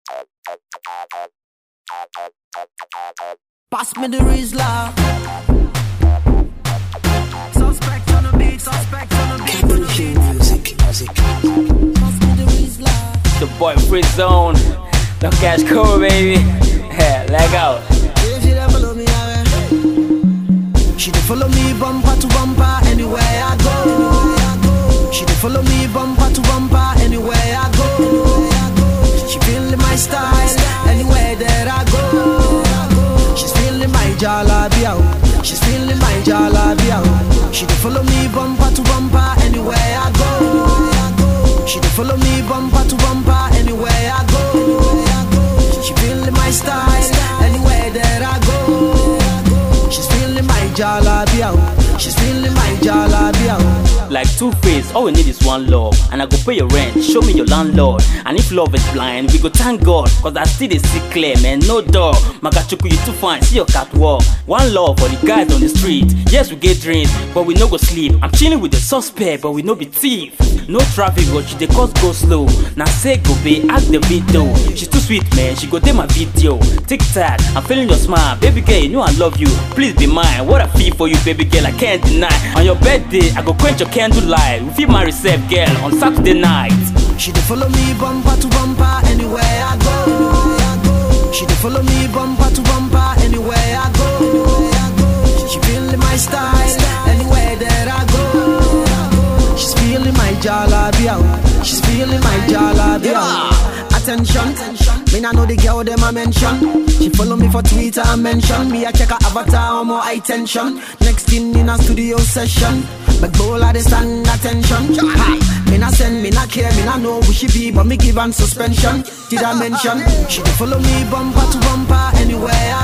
Pass me the Rizla. Suspect on the beat, suspect on the beat. on the beat. Music, music. Pass me the Rizla. The boy free zone. No cash cool, baby. Yeah, leg out. Yeah, she dey follow me, yeah. She dey follow me bumper to bumper anywhere I go. She dey follow me bumper to bumper anywhere I go. She feeling my style anywhere that I go. She's feeling my jalabia, oh. she's feeling my jalabia. oh. She dey follow me bumper to bumper anywhere I go. She dey follow me bumper to bumper anywhere I go. She feeling my style anywhere that I go. She's feeling my jalabia, oh. she's feeling my jalabia. oh. Like two face, all we need is one love. And I go pay your rent, show me your landlord. And if love is blind, we go thank God. Cause I still dey see clear, man, no door. Magachuku, you too fine, see your catwalk. One love for the guys on the street. Yes, we get drinks, but we no go sleep. I'm chilling with the suspect, but we no be thief. No traffic, but she dey cause go slow. Now say go be, ask the video. She's too sweet, man, she go take my video. Tic tac, I'm feeling your smile. Baby girl, you know I love you. Please be mine. What I feel for you, baby girl, I can't deny. On your birthday, I go quench your candlelight. We feel my reserve, girl, on Saturday night. She dey follow me bumper to bumper anywhere I go. She dey follow me bumper to bumper anywhere I go. She feeling my style anywhere that I go. She's feeling my jalabia, oh. she's feeling my jalabia. oh. Attention, me nah know the girl them I mention. She follow me for Twitter and mention me. I check her avatar, more high tension. Next thing in a studio session, but bowl at the stand attention. Ha. Me nah send, me nah care, me nah know who she be, but me give her suspension. Did I mention? She dey follow me bumper to bumper anywhere I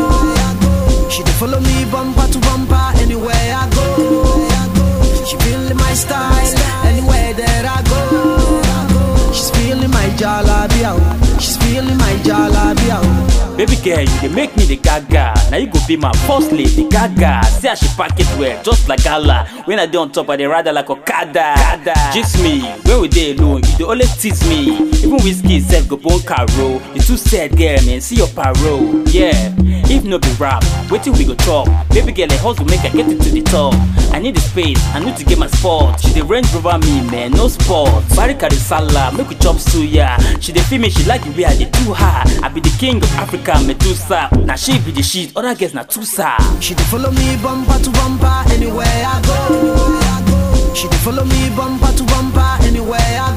go. She dey follow me bumper to bumper anywhere I go. She feeling my style anywhere that I go. She's feeling my jalabia, oh. she's feeling my jalabia. oh. Baby girl, you dey make me the gaga. Now you go be my first lady, gaga. See how she pack it well, just like gala. When I dey on top, I dey ride her like Okada. Just me, when we dey alone, you dey always tease me. Even whiskey self go bone caro. You too sad, girl, man. See your parole, yeah. If no be rap, wetin we go chop? Baby girl, I hustle make I get it to the top. I need the space, I need to get my spot. She dey range over me, man, no sport. Barika the salad, make we chop suya. She dey feel me, she like the way I dey do her. I be the king of Africa, Medusa. Now she be the shit, other girls na too sad. She dey follow me bumper to bumper anywhere I go. She dey follow me bumper to bumper anywhere I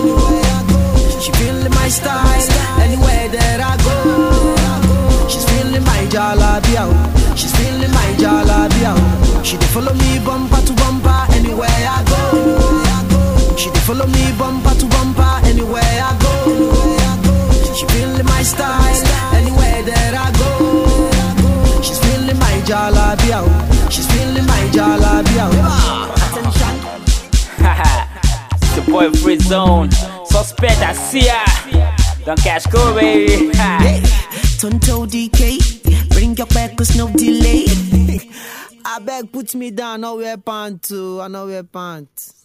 go. She feeling my style anywhere that I go. She's feeling my jalabia, oh. she's feeling my jalabia. oh. She dey follow me bumper to bumper anywhere I go. She dey follow me bumper to bumper anywhere I go. She feeling my style anywhere that I go. She's feeling my jalabia, oh. she's feeling my jalabia. oh. Attention. it's the boy free zone. Suspect, I see ya. Don't catch go, baby. Hey, Tonto DK, bring your back cause no delay. I beg, put me down, I no wear pants too, I no wear pants.